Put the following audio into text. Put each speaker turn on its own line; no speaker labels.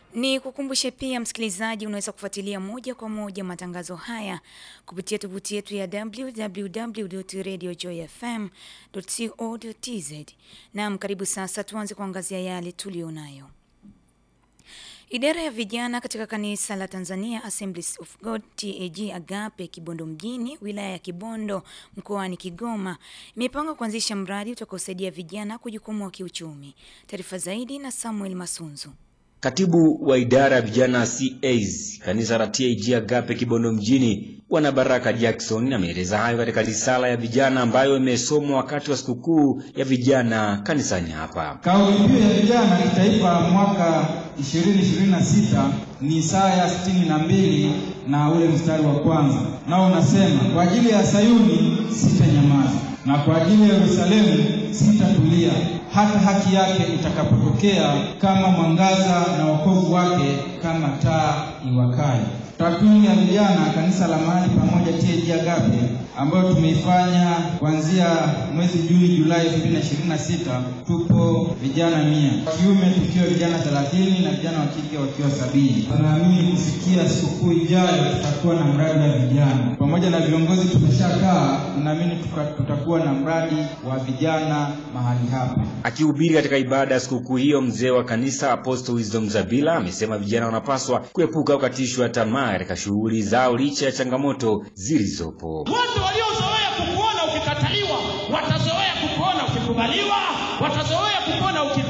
Ni kukumbushe pia msikilizaji, unaweza kufuatilia moja kwa moja matangazo haya kupitia tovuti yetu ya www.radiojoyfm.co.tz. Naam, karibu sasa tuanze kuangazia yale tulionayo. Idara ya vijana katika kanisa la Tanzania Assemblies of God TAG Agape Kibondo mjini wilaya ya Kibondo mkoani Kigoma imepanga kuanzisha mradi utakaosaidia vijana kujikwamua kiuchumi. Taarifa zaidi na Samuel Masunzu.
Katibu wa idara ya vijana CAs kanisa la TAG Agape Kibondo mjini Bwana Baraka Jackson ameeleza hayo katika risala ya vijana ambayo imesomwa wakati wa sikukuu ya vijana kanisani hapa.
Kauli mbiu ya vijana kitaifa mwaka 2026 ni Isaya 62 na ule mstari wa kwanza, nao unasema kwa ajili ya Sayuni sitanyamaza, na kwa ajili ya Yerusalemu sitatulia hata haki yake itakapotokea kama mwangaza na wokovu wake kama taa iwakayo. Takwimu ya vijana kanisa la mahali pamoja TAG Agape ambayo tumeifanya kuanzia mwezi Juni Julai 2026 tupo vijana mia kiume tukiwa vijana 30 na vijana wa kike wakiwa sabini. Tunaamini kufikia sikukuu ijayo tutakuwa na mradi wa vijana pamoja na viongozi tumeshakaa, tunaamini tutakuwa na mradi wa vijana mahali hapa.
Akihubiri katika ibada ya sikukuu hiyo, mzee wa kanisa Apostle Wisdom Zabila amesema vijana wanapaswa kuepuka kukatishwa tamaa katika shughuli zao licha ya changamoto zilizopo.
Wote waliozoea kukuona ukikataliwa watazoea kukuona ukikubaliwa, watazoea kukuona ukipendwa